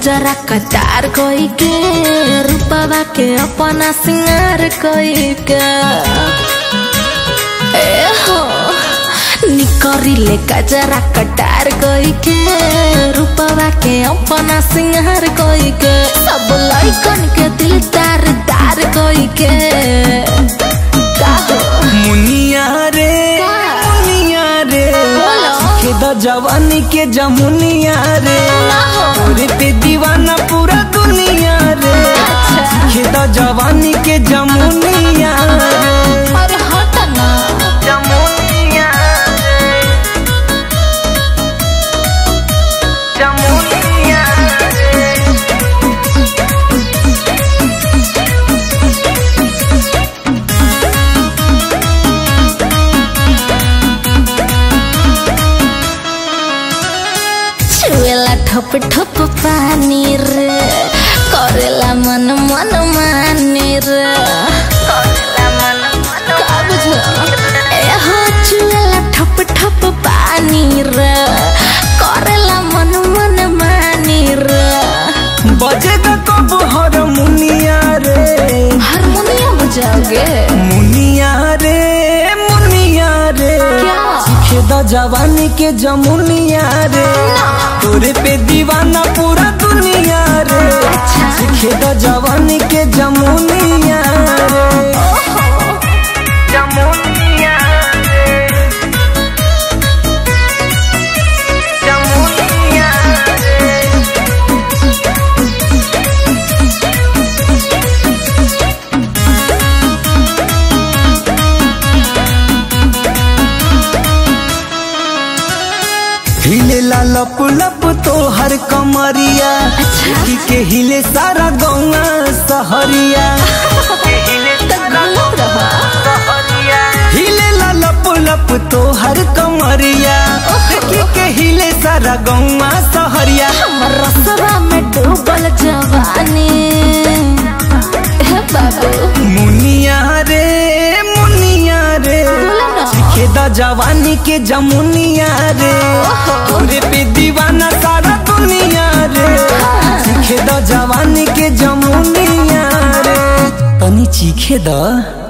कजरा कटार कोई के रूपवा के अपना सिंगार कोई के ए हो निकरी ले कजरा कटार कोई के रूपवा के अपना सिंगार कोई के सब लइकन के दिल तार तार कोई के का हो मुनिया रे का? मुनिया रे बोलो। सीखे द जवानी के जमुनिया रे ना हो। तोरे पे दीवाना पूरा दुनिया रे अच्छा। सीखे द जवानी के जमुनिया रे अरे हट ना जमुनिया रे जमुनिया रे छुएला ठप ठप पानी रे करेला मन मन मानी रे का बुझो ए हो छुएला ठप ठप पानी रे करेला मन मन मानी रे बजे द कब हारमोनिया रे हारमोनियम बजाओगे मुनिया रे मुनिया रे क्या? सीखे द जवानी के जमुनिया रे तोरे पे दीवाना पूरा दुनिया रे अच्छा। सीखे द जवानी के जमुनिया रे जमुनिया रे जमुनिया रे हिले ला लप लप तो हर कमरिया देखी के हिले सारा गौना सहरिया गलत रहा हिले ला लप लप तो हर कमरिया देखी के हिले सारा गौना सहरिया हमर रसवा में डूबल जवानी हे बाबू मुनिया रे मुनिया रे बोला ना। सीखे द जवानी के जमुनिया रे तोरे पे दीवाना सारा दुनिया रे सीखे द जवानी के जमुनिया रे तनी चीखे द